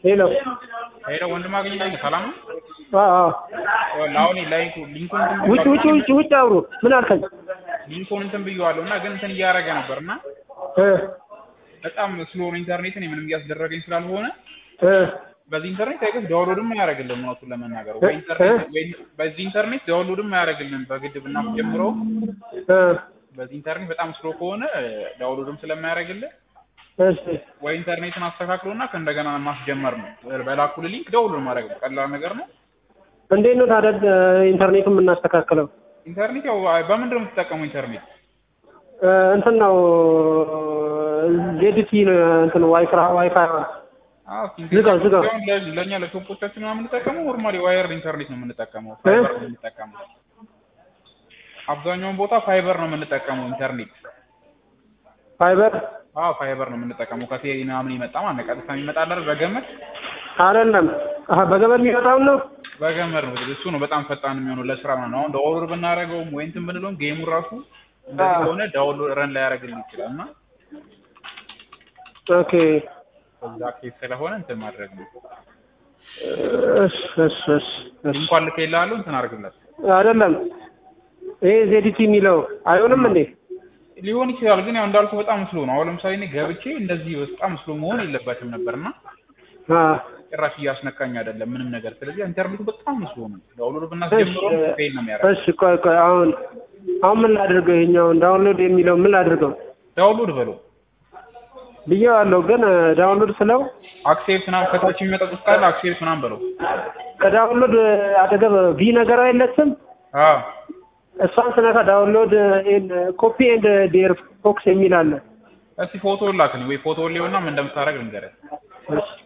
ሄሎ ሄሎ ወንድም አገኘኝ ሰላም ነው? አዎ አሁን ላይኩ ሊንኩን እንትን ውጭ ውጭ ውጭ ውጭ አውሩ ምን አልከኝ ሊንኩን እንትን ብየዋለሁ እና ግን እንትን እያደረገ ነበር እና እ በጣም ስሎ ነው ኢንተርኔት እኔ ምንም እያስደረገኝ ስላልሆነ እ በዚህ ኢንተርኔት አይገስ ዳውንሎድም አያደርግልንም እውነቱን ለመናገር ወይ ኢንተርኔት ወይ በዚህ ኢንተርኔት ዳውንሎድም አያደርግልንም በግድብ እና ጀምሮ እ በዚህ ኢንተርኔት በጣም ስሎ ከሆነ ዳውንሎድም ስለማያደርግልን እሺ ወይ ኢንተርኔትን አስተካክሎና ከእንደገና ማስጀመር ነው በላኩል ሊንክ ዳውንሎድ ማድረግ ነው ቀላል ነገር ነው እንዴት ነው ታዲያ ኢንተርኔቱን የምናስተካክለው ኢንተርኔት ያው በምንድን ነው የምትጠቀመው ኢንተርኔት እ እንትን ነው ዜድቲ ነው እንትን ዋይፋይ ዋይፋይ ዝጋው ዝጋው ለእኛ ለቶፖቻችን ነው የምንጠቀመው ኖርማሊ ዋየር ኢንተርኔት ነው የምንጠቀመው ፋይበር ነው የምንጠቀመው አብዛኛውን ቦታ ፋይበር ነው የምንጠቀመው ኢንተርኔት ፋይበር አዎ ፋይበር ነው የምንጠቀመው ከቴሌ ምናምን ይመጣ ማለት ነው ቀጥታ የሚመጣ አይደል በገመድ አይደለም አሀ በገመድ የሚመጣውን ነው በገመድ ነው እሱ ነው በጣም ፈጣን የሚሆነው ለስራ ነው አሁን ዳውንሎድ ብናደርገውም ወይ እንትን ብንለውም ጌሙ ራሱ እንደዚህ ከሆነ ዳውንሎድ ረን ላያደርግልን ይችላል እና ኦኬ በዛ ኬስ ስለሆነ እንትን ማድረግ ነው እሺ እሺ እሺ እሺ እንኳን ልኬልሃለሁ እንትን አድርግለት አይደለም ይሄ ዜዲቲ የሚለው አይሆንም እንዴ ሊሆን ይችላል ግን ያው እንዳልኩ በጣም ስሎ ነው አሁን ለምሳሌ እኔ ገብቼ እንደዚህ በጣም ስሎ መሆን የለበትም ነበርና አ ጭራሽ እያስነካኝ አይደለም ምንም ነገር ስለዚህ ኢንተርኔቱ በጣም ስሎ ነው ዳውንሎድ ብናስጀምረው ፌል ነው የሚያደርገው እሺ ቆይ ቆይ አሁን አሁን ምን ላድርገው ይሄኛውን ዳውንሎድ የሚለው ምን ላድርገው ዳውንሎድ በለው ብዬዋለሁ ግን ዳውንሎድ ስለው አክሴፕት ምናምን ከታች የሚመጣ ጽሑፍ ካለ አክሴፕት ምናምን በለው ከዳውንሎድ አጠገብ ቪ ነገር አይለችም አዎ እሷን ስነካ ዳውንሎድ ኮፒ ኤንድ ዴር ፎክስ የሚል አለ እስቲ ፎቶ ላክልኝ ወይ ፎቶ ሊሆንና ምን እንደምታደርግ ልንገርህ እሺ